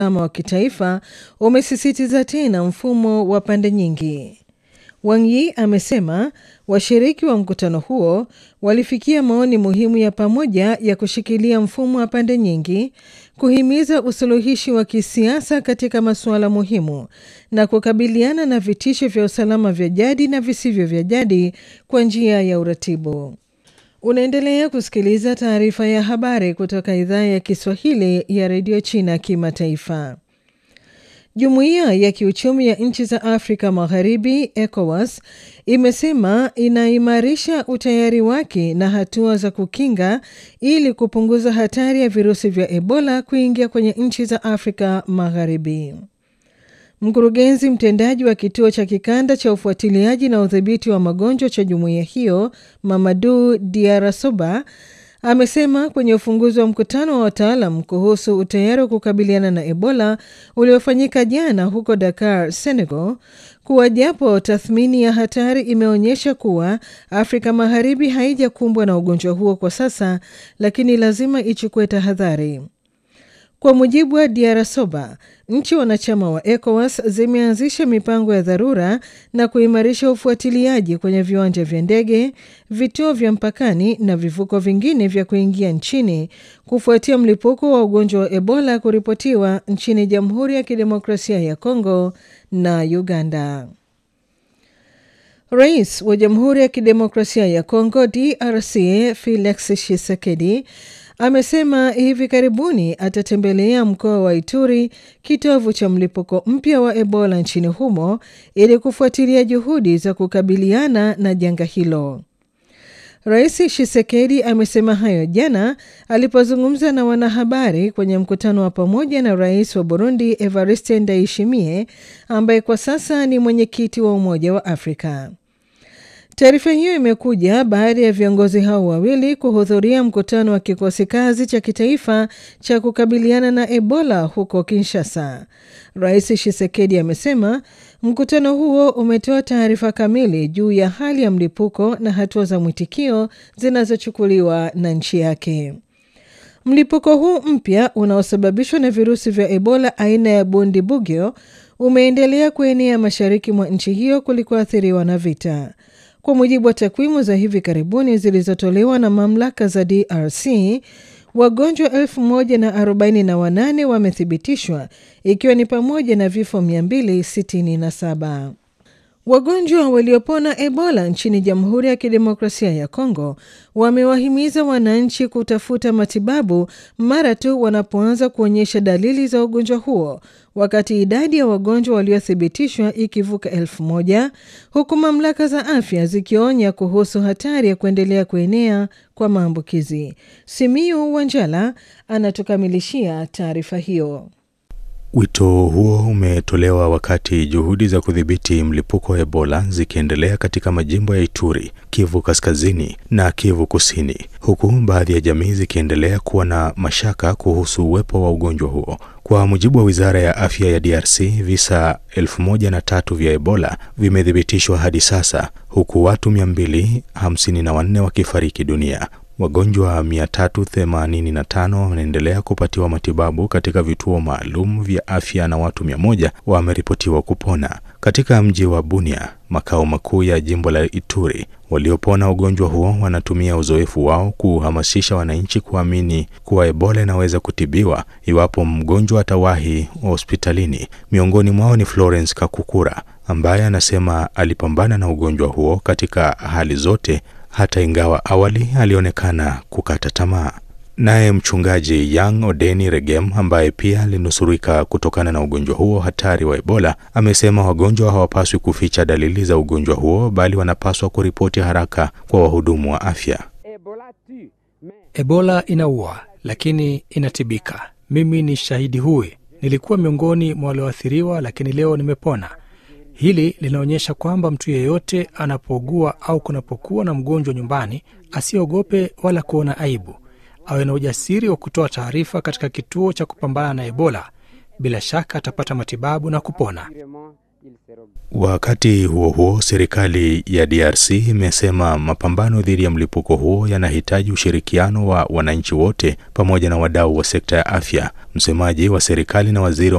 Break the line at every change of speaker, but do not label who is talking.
wa kitaifa umesisitiza tena mfumo wa pande nyingi. Wang Yi amesema washiriki wa mkutano huo walifikia maoni muhimu ya pamoja ya kushikilia mfumo wa pande nyingi, kuhimiza usuluhishi wa kisiasa katika masuala muhimu na kukabiliana na vitisho vya usalama vya jadi na visivyo vya jadi kwa njia ya uratibu. Unaendelea kusikiliza taarifa ya habari kutoka idhaa ya Kiswahili ya redio China kimataifa. Jumuiya ya kiuchumi ya nchi za Afrika Magharibi, ECOWAS, imesema inaimarisha utayari wake na hatua za kukinga ili kupunguza hatari ya virusi vya Ebola kuingia kwenye nchi za Afrika Magharibi. Mkurugenzi mtendaji wa kituo cha kikanda cha ufuatiliaji na udhibiti wa magonjwa cha jumuiya hiyo, Mamadu Diarasoba, amesema kwenye ufunguzi wa mkutano wa wataalam kuhusu utayari wa kukabiliana na Ebola uliofanyika jana huko Dakar, Senegal, kuwa japo tathmini ya hatari imeonyesha kuwa Afrika Magharibi haijakumbwa na ugonjwa huo kwa sasa, lakini lazima ichukue tahadhari. Kwa mujibu wa Diarasoba, nchi wanachama wa ECOWAS zimeanzisha mipango ya dharura na kuimarisha ufuatiliaji kwenye viwanja vya ndege, vituo vya mpakani na vivuko vingine vya kuingia nchini kufuatia mlipuko wa ugonjwa wa Ebola kuripotiwa nchini Jamhuri ya Kidemokrasia ya Kongo na Uganda. Rais wa Jamhuri ya Kidemokrasia ya Kongo DRC Felix Tshisekedi amesema hivi karibuni atatembelea mkoa wa Ituri, kitovu cha mlipuko mpya wa Ebola nchini humo, ili kufuatilia juhudi za kukabiliana na janga hilo. Rais Tshisekedi amesema hayo jana alipozungumza na wanahabari kwenye mkutano wa pamoja na rais wa Burundi Evariste Ndayishimiye ambaye kwa sasa ni mwenyekiti wa Umoja wa Afrika. Taarifa hiyo imekuja baada ya viongozi hao wawili kuhudhuria mkutano wa kikosi kazi cha kitaifa cha kukabiliana na Ebola huko Kinshasa. Rais Tshisekedi amesema mkutano huo umetoa taarifa kamili juu ya hali ya mlipuko na hatua za mwitikio zinazochukuliwa na nchi yake. Mlipuko huu mpya unaosababishwa na virusi vya Ebola aina ya Bundibugyo umeendelea kuenea mashariki mwa nchi hiyo kulikoathiriwa na vita. Kwa mujibu wa takwimu za hivi karibuni zilizotolewa na mamlaka za DRC, wagonjwa elfu moja na arobaini na wanane wamethibitishwa ikiwa ni pamoja na vifo 267. Wagonjwa waliopona Ebola nchini Jamhuri ya Kidemokrasia ya Kongo wamewahimiza wananchi kutafuta matibabu mara tu wanapoanza kuonyesha dalili za ugonjwa huo, wakati idadi ya wagonjwa waliothibitishwa ikivuka elfu moja huku mamlaka za afya zikionya kuhusu hatari ya kuendelea kuenea kwa maambukizi. Simiu Wanjala anatukamilishia taarifa hiyo.
Wito huo umetolewa wakati juhudi za kudhibiti mlipuko wa Ebola zikiendelea katika majimbo ya Ituri, Kivu Kaskazini na Kivu Kusini, huku baadhi ya jamii zikiendelea kuwa na mashaka kuhusu uwepo wa ugonjwa huo. Kwa mujibu wa Wizara ya Afya ya DRC, visa elfu moja na tatu vya Ebola vimethibitishwa hadi sasa, huku watu 254 wakifariki dunia. Wagonjwa 385 wanaendelea kupatiwa matibabu katika vituo maalum vya afya na watu 100 wameripotiwa kupona. Katika mji wa Bunia, makao makuu ya jimbo la Ituri, waliopona ugonjwa huo wanatumia uzoefu wao kuhamasisha wananchi kuamini kuwa Ebola inaweza kutibiwa iwapo mgonjwa atawahi hospitalini. Miongoni mwao ni Florence Kakukura ambaye anasema alipambana na ugonjwa huo katika hali zote hata ingawa awali alionekana kukata tamaa. Naye mchungaji Young Odeni Regem ambaye pia alinusurika kutokana na ugonjwa huo hatari wa Ebola amesema wagonjwa hawapaswi kuficha dalili za ugonjwa huo bali wanapaswa kuripoti haraka kwa wahudumu wa afya.
Ebola inaua lakini inatibika. Mimi ni shahidi huyu, nilikuwa miongoni mwa walioathiriwa, lakini leo nimepona. Hili linaonyesha kwamba mtu yeyote anapougua au kunapokuwa na mgonjwa nyumbani, asiogope wala kuona aibu, awe na ujasiri wa kutoa taarifa katika kituo cha kupambana na Ebola. Bila shaka atapata matibabu na kupona.
Wakati huo huo, serikali ya DRC imesema mapambano dhidi ya mlipuko huo yanahitaji ushirikiano wa wananchi wote pamoja na wadau wa sekta ya afya. Msemaji wa serikali na waziri